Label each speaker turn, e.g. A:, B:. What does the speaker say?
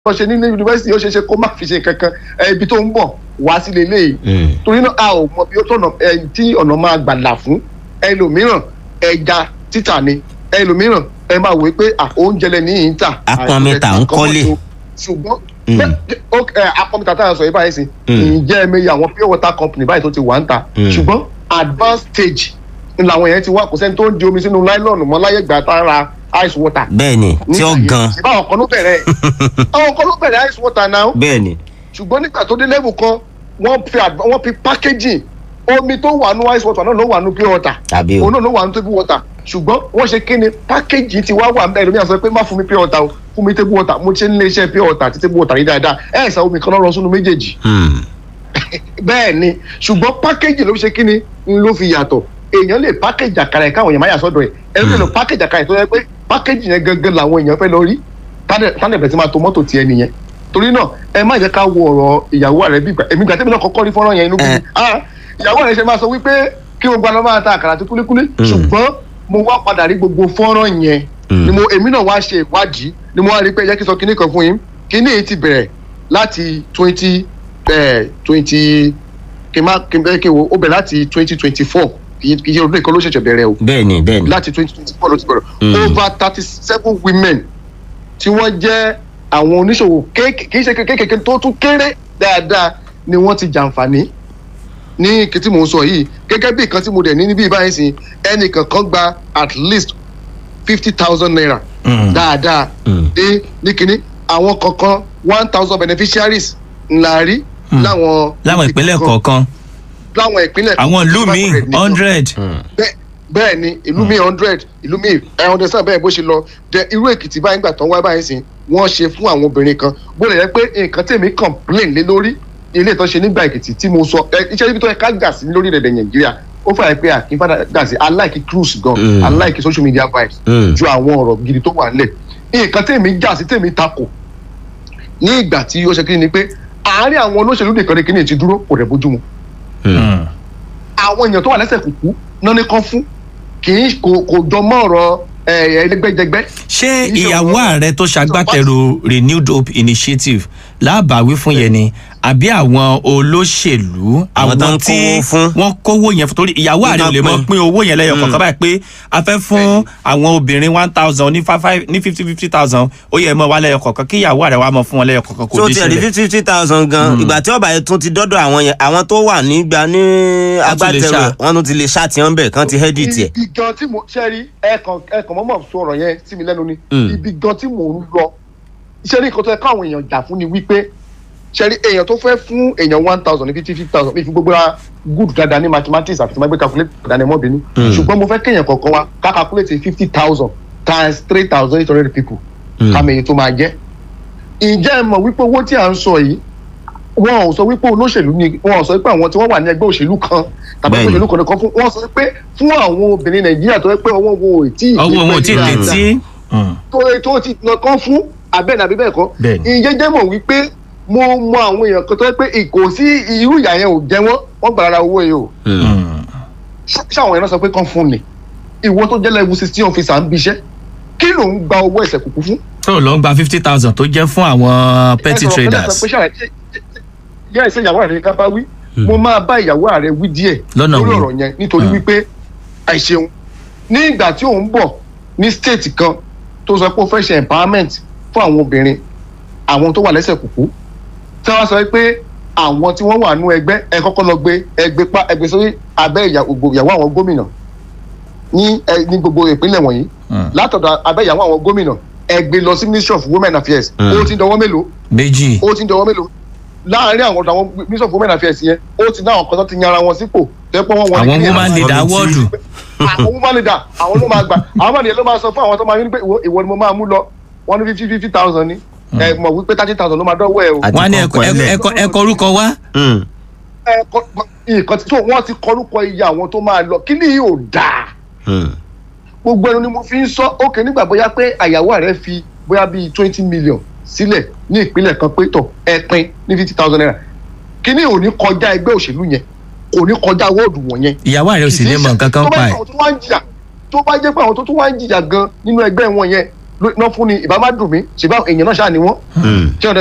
A: wọ́n ṣe nínú yunifásitì ó ṣe é ṣe kó má fi ṣe kankan ẹ, ibi tó ń bọ̀ wá sí lélẹ́yìí
B: Mm.
A: torí náà a ò mọ bí ó tọ̀nà ẹ, tí ọ̀nà máa gbà là fún ẹlòmíràn ẹja títà ni ẹlòmíràn ẹ máa wò ó pé à, oúnjẹ lẹ ní ìyín tà
B: Apọnmita ń kọ́lé.
A: ṣùgbọ́n
B: Mm.
A: bẹ́ẹ̀- ó- ẹ, apọnmita tá a sọ yìí báyìí sí
B: Mm.
A: ǹjẹ́ ẹ mẹ́yẹ àwọn pure water company báyìí tó ti wà ń ta
B: Mm.
A: ṣùgbọ́n advanced stage ni làwọn yẹn ti wá kò sẹ́ni tó ń di omi sínú láìlọ́ọ̀nù mọ́ láyé ìgbà tá a ra ice water
B: bẹ́ẹ̀ ni tí ó gan
A: ṣe báwọn kan ló bẹ̀rẹ̀ àwọn kan ló bẹ̀rẹ̀ ice water náà
B: bẹ́ẹ̀ ni
A: ṣùgbọ́n nígbà tó dé level kan wọ́n fi adva- wọ́n fi packaging omi tó wà nù ice water náà ló wà nù pure water
B: tàbí o
A: òun náà ló wà nù table water ṣùgbọ́n wọ́n ṣe kí ni packaging ti wá wà mẹ́rin lómi àṣọ pé má fún mi pure water o fún mi table water mo ti ń lé iṣẹ́ pure water àti table water yìí dáadáa ẹ̀ ṣá omi kan lọ́rọ̀ sínú méjèèjì
B: Hmm.
A: bẹ́ẹ̀ ni ṣùgbọ́n packaging ló fi ṣe kí ni ń ló fi yàtọ̀ èèyàn lè package àkàrà ẹ̀ káwọn èèyàn má yà sọ́dọ̀ ẹ̀ ẹ̀ lè lọ package àkàrà ẹ̀ tó yẹ pé package yẹn gangan làwọn èèyàn fẹ́ lọ rí tánẹ̀ bẹ̀rẹ̀ sí máa to mọ́tò tiẹ̀ nìyẹn torí náà ẹ má jẹ́ ká wo ọ̀rọ̀ ìyàwó rẹ̀ bí ìgbà èmi gbà tẹ́mi náà kọ́kọ́ rí fọ́nrán yẹn inú bí
B: Eh.
A: ah ìyàwó rẹ̀ ṣe máa sọ wípé kí gbogbo àlọ́ máa ta àkàrà àti kúlíkúlí ṣùgbọ́n mo wá padà rí gbogbo fọ́nrán yẹn
B: Mm.
A: ni mo èmi náà wá ṣe ìwádìí ni mo wá rí pé ẹ jẹ́ kí n sọ kinní kan fún yín kinní yìí ti bẹ̀rẹ̀ láti twenty twenty kí n má kí n bẹ́ẹ̀ kí n wo ó bẹ̀rẹ̀ láti twenty twenty four kì í ṣe ọdún ìkan ló ṣẹ̀ṣẹ̀ bẹ̀rẹ̀ o
B: bẹ́ẹ̀ ni bẹ́ẹ̀ ni
A: láti twenty twenty four ló ti bẹ̀rẹ̀
B: Mm.
A: over thirty seven women tí wọ́n jẹ́ àwọn oníṣòwò kéékèèké kì í ṣe kéékèèké tó tún kéré dáadáa ni wọ́n ti jàǹfààní ní kí tí mò ń sọ yìí gẹ́gẹ́ bí nǹkan tí mo dẹ̀ ní níbí báyìí sí ẹnìkan kan gba at least fifty thousand naira
C: Mm.
A: dáadáa
B: Mm.
A: ní ní kínní àwọn kankan one thousand beneficiaries ńlá rí
C: Mm.
A: láwọn
C: láwọn ìpínlẹ̀ kọ̀ọ̀kan
A: láwọn ìpínlẹ̀
C: àwọn ìlú míì
A: 500 nìkan
C: hundred
A: bẹ́ẹ̀ bẹ́ẹ̀ ni ìlú mi hundred ìlú mi ẹ understand bẹ́ẹ̀ bó ṣe lọ dẹ irú èkìtì báyìí gbà tán wá báyìí sìn wọ́n ṣe fún àwọn obìnrin kan bó lè yẹ pé nǹkan tèmi complain lé lórí ilé ìtàn ṣe nígbà èkìtì tí mo sọ ẹ iṣẹ́ ibi tó yẹ ká gà sí lórí rẹ̀ nàìjíríà ó fà yẹ pé àkín fàdà gà sí aláìkí cruise gan
B: Mm.
A: aláìkí social media vibes
B: Mm.
A: ju àwọn ọ̀rọ̀ gidi tó wà nílẹ̀ nǹkan tèmi jà sí tèmi takò ní ìgbà tí ó ṣe kí ni pé àárín àwọn olóṣèlú nìkan ni kíni ti dúró kò rẹ̀ bójú mu
C: Mm.
A: àwọn èèyàn tó wà lẹ́sẹ̀ kùkú náà ní kán fún kì í kò kò jọ mọ́ ọ̀rọ̀ ẹ̀, ẹlẹ́gbẹ́jẹgbẹ́.
C: ṣé
A: Kì í ṣe
C: ìyàwó
A: ọ̀rọ̀-
C: ààrẹ tó ṣagbátẹrù renewed hope initiative láàbàwí fún yẹn ni àbí àwọn olóṣèlú
B: Àwọn tó ń
C: àwọn tí
B: kówó fún.
C: wọ́n kówó yẹn fún torí ìyàwó ààrẹ ò lè mọ
B: Pín.
C: pín owó yẹn lẹ́yọ̀
B: Mm.
C: kọ̀ọ̀kan báyìí pé a fẹ́ fún àwọn obìnrin one thousand ní five five ní fifty fifty thousand ó yẹ mọ́ wá lẹ́yọ̀ kọ̀ọ̀kan kí ìyàwó ààrẹ wa mọ̀ fún wọn lẹ́yọ̀ kọ̀ọ̀kan kò
B: tó
C: dé
B: ti ẹ̀rí
C: sílẹ̀.
B: fifty fifty thousand gan ìgbà tí ọba yẹn tún ti dọ́dọ̀ àwọn yẹn àwọn tó wà nígbà ní
C: tún lè
B: agbátẹrù
C: ṣá.
B: ẹ̀, wọ́n tún ti lè ṣá tiwọn bẹ̀ kán ti hẹ́dì tiẹ̀.
A: ibi gan tí mo ṣe rí ẹ̀ẹ̀kan ẹ̀ẹ̀kan mọ́mọ́ sọ ọ̀rọ̀ yẹn sí mi lẹ́nu ni
B: Mm.
A: ibi gan tí mò ń lọ iṣẹ́ ní nǹkan tó yẹ káwọn èèyàn jà fún ni wípé ṣe rí èèyàn tó fẹ́ fún èèyàn one thousand ní fifty fifty thousand mi fi gbogbo ra good dáadáa ní mathematics àti tí wọ́n gbé calculate dáadáa ní mọ́bìnú
B: Mm.
A: ṣùgbọ́n mo fẹ́ kéèyàn kọ̀ọ̀kan wa ká calculate fifty thousand times three thousand eight hundred people
B: Mm.
A: ká mẹ́yìn tó máa jẹ́ ǹjẹ́ ẹ mọ̀ wípé owó tí à ń sọ yìí wọn ò sọ wípé olóṣèlú ni wọn ò sọ wípé àwọn tí wọ́n wà ní ẹgbẹ́ òṣèlú kan tàbí
B: Bẹ́ẹ̀ni.
A: òṣèlú kan nìkan fún wọn sọ pé fún àwọn obìnrin nàìjíríà tó yẹ pé ọwọ́ wo ò tí ì
C: ọwọ́ wọn ò tí ì
A: pé
C: létí. Mm.
A: tó tó ti nà kán fún abẹ́ni àbí bẹ́ẹ̀ kọ́
C: Bẹ́ẹ̀ni.
A: ìyẹn jẹ́ mọ̀ wípé mo mọ àwọn èèyàn kan tó yẹ pé kò sí irú ìyá yẹn ò jẹ wọ́n wọ́n gbàrà owó yìí o
B: Mm.
C: Mm.
A: Ṣé- ṣáwọn èèyàn náà sọ pé kán fún ni ìwọ tó jẹ́ level sixteen officer ń bíṣẹ́ kí ló ń gba owó ẹ̀sẹ̀ kúkú fún
C: tó lọ ń gba fifty thousand tó jẹ́ fún àwọn petty
A: ẹ sọ̀rọ̀
C: traders
A: pé ṣàlàyé yẹ́ ẹ̀sẹ̀ ìyàwó rẹ̀ ká bá wí mo máa bá ìyàwó rẹ̀ wí díẹ̀
C: Lọ́nà
A: lórí
C: wo?
A: ọ̀rọ̀ yẹn nítorí
C: Hmm.
A: wípé àìṣeun ní ìgbà tí òun bọ̀ ní state kan tó sọ pé ó fẹ́ ṣe empowerment fún àwọn obìnrin àwọn tó wà lẹ́sẹ̀ kùkú tí wọ́n sọ pé àwọn tí wọ́n wà nú ẹgbẹ́ ẹ kọ́kọ́ lọ gbé ẹgbẹ́ pa ẹgbẹ́ sórí abẹ́ ìyàwó ìyàwó àwọn gómìnà ní ẹ- ní gbogbo ìpínlẹ̀ wọ̀nyí
C: Hmm.
A: látọ̀dọ̀ abẹ́ ìyàwó àwọn gómìnà ẹgbẹ́ lọ sí ministry of women affairs
B: Hmm.
A: ó ti dọwọ́ mélòó
C: méjì
A: ó ti ń dọwọ́ mélòó láàárín àwọn ọ̀dọ̀ àwọn minister of women affairs yẹn ó ti ní àwọn kan tó ti yan ara wọn sípò tẹ́pọ̀ wọn wọlé
C: àwọn
A: kí
C: woman
A: àwọn-
C: leader
B: committee.
C: wọ́ọ̀dù
A: àwọn woman leader àwọn ló máa gbà àwọn mọ̀nìyàn ló máa sọ fún àwọn tó máa ní pé ìwọ ìwọ ni mo máa mú lọ wọn ní fifty fifty thousand ni ẹ mọ̀ wípé thirty thousand ló máa dọ́wọ́ ẹ o.
B: Àti
C: wọn á ní
B: kọ̀ọ̀kan
C: ẹkọ
B: lẹ̀.
C: ẹkọ ẹkọ orúkọ wá
B: Mm.
A: ẹ kọ- nǹkan tí tó wọ́n ti kọrúkọ iye àwọn tó máa lọ kí ni yóò dáa
B: Mm.
A: gbogbo ẹnu ni mo fi ń sọ òkè nígbà bóyá pé àyàwó rẹ fi bóyá bíi twenty million sílẹ̀ ní ìpínlẹ̀ kan pé tọ̀ ẹ pín ní fifty thousand naira kí ni ò ní kọjá ẹgbẹ́ òṣèlú yẹn kò ní kọjá wọ́ọ̀dù wọ̀nyẹn
C: ìyàwó ààrẹ ò sì ní mọ nǹkan kan
A: tó bá
C: pa
A: jẹ́
C: ẹ̀
A: àwọn tó wá ń jìyà tó bá jẹ́ pé àwọn tó tún wá ń jìyà gan nínú ẹgbẹ́ wọn yẹn ló- náà fún ni ìbá má dùn mí ṣùgbọ́n èèyàn náà ṣáà ni wọ́n
B: Mm.
A: ṣé ọ̀dẹ